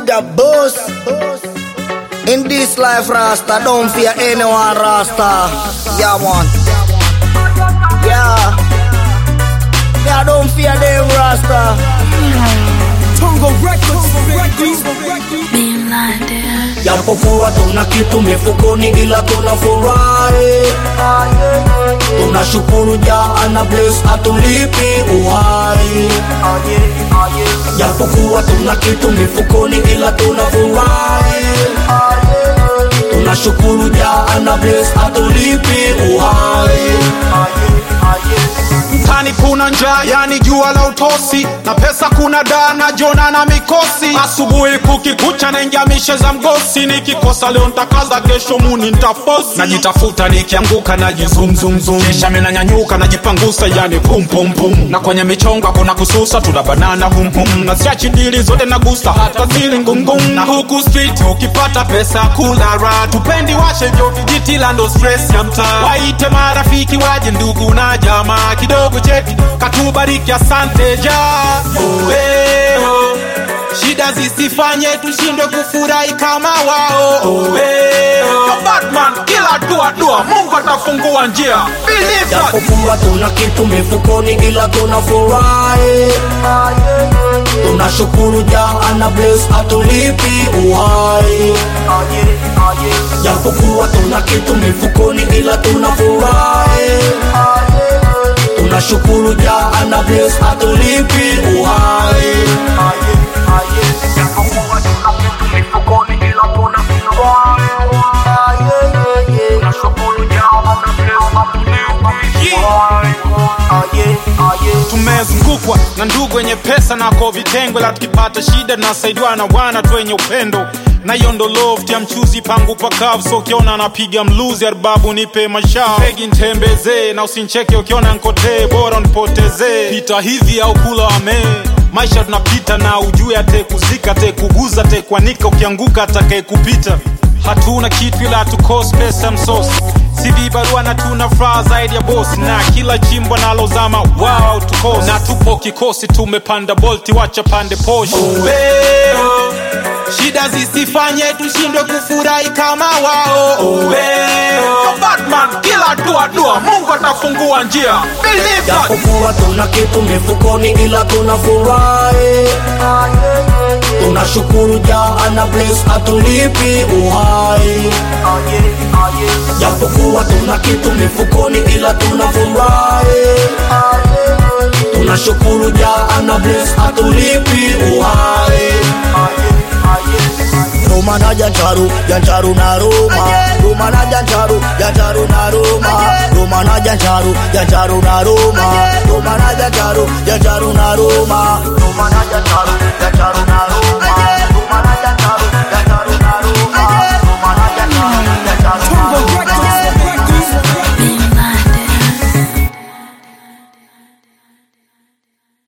the boss. In this life, Rasta, don't fear anyone, Rasta. Yeah, man. Yeah. Yeah, don't fear them, Rasta. Tongo Records, Records, Being blinded. japokuwa tuna kitu mifukoni ila tuna furahi tunashukuru jaa bless atulipi uhai japokuwa tuna kitu mifukoni ila tuna furahi tunashukuru jaa bless atulipi uhai mtani kuna njaa yani jua la utosi na pesa kuna daa na jona na mikosi asubuhi kukikucha naingia mishe za mgosi nikikosa leo ntakaza kesho muni ntafosi najitafuta nikianguka najizumzumzum kisha minanyanyuka najipangusa yani pumpumpum na kwenye michongo kuna kususa tuna banana humhum na siachi dili zote nagusa hata zili ngungum na huku street ukipata pesa kula ra tupendi washe vyo vijitila ndo stress ya mtaa waite marafiki waje ndugu na jamaa kidogo cheki katubariki asante ja Oweo. shida zisifanye tushindwe kufurahi kama wao Oweo. Batman kila dua dua mungu atafungua njia Believe that. japokuwa tuna kitu mifukoni ila tuna furahi tunashukuru jaa na bless atulipi uhai japokuwa tuna kitu mifukoni ila tuna furahi tunashukuru jaa na bless atulipi uhai japokuwa tuna kitu mifukoni ila tuna furahi tunashukuru jaa na bless atulipi uhai tumezungukwa na ndugu wenye pesa nako vitengo la tukipata shida nasaidiwa na wana tu wenye upendo na hiyo ndo loft ya mchuzi pangu pakavu so ukiona anapiga mluzi arbabu nipe mashao pegi ntembezee na usincheke ukiona nkotee bora nipotezee pita hivi au kula amee maisha tunapita na ujue atekuzika atekuguza atekwanika ukianguka atakaye kupita hatuna kitu ila tukos pesa msosi CV barua na tuna furaha zaidi ya bosi na kila jimbo nalozama wao tukosi na tupo kikosi tumepanda bolti wacha pande poshi Oweo. shida zisifanye tushindwe kufurahi kama wao Oweo. Batman kila dua dua mungu atafungua njia Believe that. japokuwa tuna kitu mifukoni ila tuna furahi tunashukuru jaa na bless atulipi uhai japokuwa tuna kitu mifukoni ila tuna furahi tunashukuru jaa na bless atulipi uhai Roma na Jancharu, Jancharu na Roma. Roma na Jancharu, Jancharu na Roma. Roma na Jancharu, Jancharu na Roma. Roma na Jancharu, Jancharu na Roma.